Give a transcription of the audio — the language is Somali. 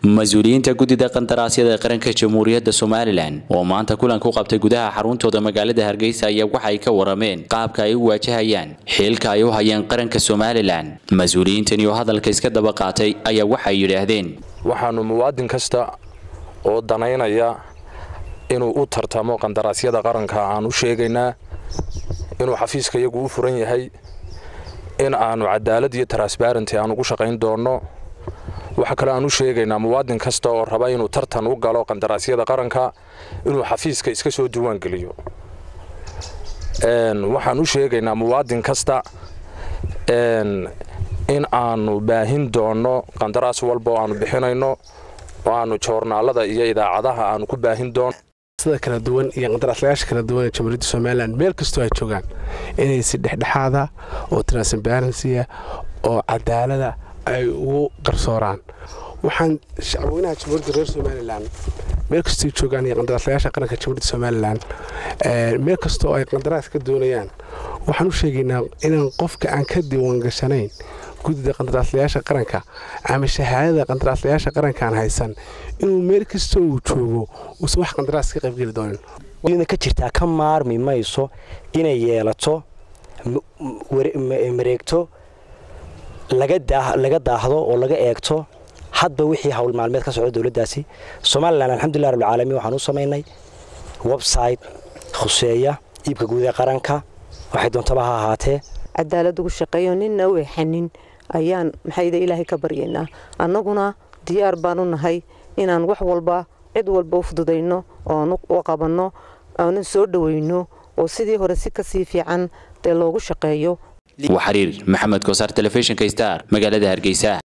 mas-uuliyiinta guddida qandaraasyada qaranka jamhuuriyadda somalilan oo maanta kulan ku qabtay gudaha xaruntooda magaalada hargeysa ayaa waxay ka warameen qaabka ay u waajahayaan xiilka ay u hayeen qaranka somalilan mas-uuliyiintani oo hadalka iska daba qaatay ayaa waxay yidhaahdeen waxaanu muwaadin kasta oo danaynaya inuu u tartamo qandaraasyada qaranka aan u sheegaynaa inuu xafiiska iyagu u furan yahay in aanu cadaalad iyo transbarenty aan ugu shaqayn doonno waxaa kale aan u sheegaynaa muwaadin kasta oo raba inuu tartan u galo qandaraasyada qaranka inuu xafiiska iska soo diiwaangeliyo waxaan u sheegaynaa muwaadin kasta in aanu baahin doonno qandaraas walba oo aanu bixinayno oo aanu joornaalada iyo idaacadaha aanu ku baahin doono sida kala duwan iyo qandaraaslayaasha kala duwan ee jamhuuriyadda somalilan meel kastoo ay joogaan inay si dhexdhexaada oo transparensiya oo cadaalada ay ugu qarsooraan waxaan shacweynaha jamhuuriyadda reer somalilan meel kastoo joogaan iyo qandaraaslayaasha qaranka jamhuuriyadda somalilan meel kastoo ay qandaraas ka doonayaan waxaan u sheegaynaa inaan qofka aan ka diiwaangashanayn guddida qandaraaslayaasha qaranka ama shahaadada qandaraaslayaasha qarankaan haysan inuu meel kastoo uu joogo uusan wax qandaraas ka qaybgeli doonin ka jirtaa ka maarmi mayso inay yeelato mareegto laga daahdo oo laga eegto hadba wixii hawl maalmeed ka socdo dowladdaasi somalilan alxamdulilah rabbilcaalamiin waxaan u samaynay website khuseeya iibka guud ee qaranka waxay doontaba ha ahaatee cadaalad ugu shaqeeyo ninna u exanin ayaan maxayda ilaahay ka baryaynaa annaguna diyaar baanu nahay inaan wax walba cid walba u fududayno oon u qabanno oonan soo dhoweyno oo sidii hore si kasii fiican dee loogu shaqeeyo waa xiriir maxamed kosaar telefishinka star magaalada hargeysa